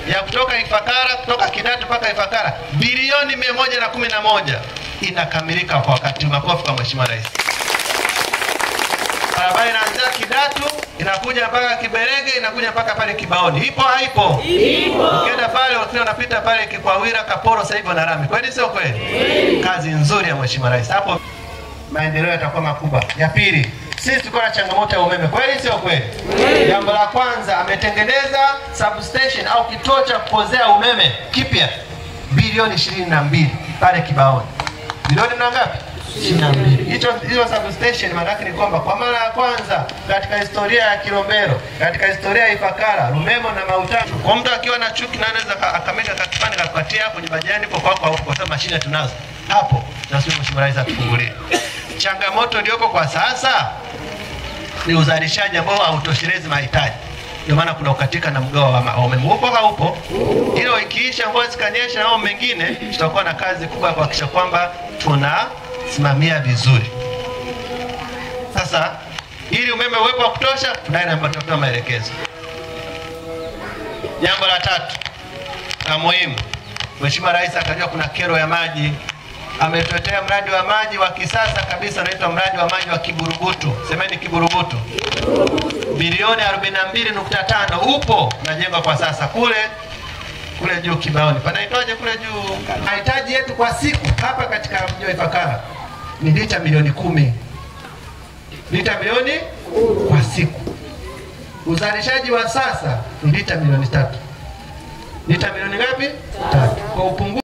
ya kutoka Ifakara, kutoka Kidatu mpaka Ifakara, bilioni mia moja na kumi na moja inakamilika kwa wakati. Makofi kwa Mheshimiwa Rais. Barabara inaanzia Kidatu inakuja mpaka Kiberege inakuja mpaka pale Kibaoni. Ipo haipo? Ipo. Ukienda pale ukiwa unapita pale Kikwawira, Kaporo, sasa hivi wana lami. Kweli sio kweli? Kazi nzuri ya Mheshimiwa Rais. Hapo maendeleo yatakuwa makubwa. Ya pili, sisi tuko na changamoto ya umeme, kweli sio kweli? Jambo la kwanza, ametengeneza substation au kituo cha kupozea umeme kipya bilioni ishirini na mbili pale Kibaoni. Bilioni na ngapi? ishirini na mbili. Hicho hiyo substation maana yake ni kwamba kwa mara ya kwanza katika historia ya Kilombero, katika historia ya Ifakara, Lumemo na Mautano, kwa mtu akiwa na chuki na anaweza aka- akamega kakipande kakupatia hapo nyumbani kwa kwako au kwa sababu mashine tunazo hapo, na sio Mheshimiwa Rais atufungulie. Changamoto iliyopo kwa sasa ni uzalishaji ambao hautoshelezi mahitaji. Ndio maana kuna ukatika na mgao wa ma- wa umeme. Upo haupo? Hilo ikiisha, mvua zikanyesha na mambo mengine, tutakuwa na kazi kubwa ya kuhakikisha kwamba tunasimamia vizuri. Sasa ili umeme uwepo wa kutosha, tunaye na tutatoa maelekezo. Jambo la tatu la muhimu, Mheshimiwa Rais akajua kuna kero ya maji, ametuletea mradi wa maji wa kisasa kabisa unaitwa mradi wa maji wa Kiburubutu. Semeni Kiburubutu, bilioni 42.5 upo unajengwa kwa sasa kule kule juu Kibaoni, panaitwaje kule juu? Mahitaji yetu kwa siku hapa katika mji wa Ifakara ni lita milioni kumi, lita milioni kwa siku. Uzalishaji wa sasa ni lita milioni tatu. Lita milioni ngapi? Tatu. Kwa upungufu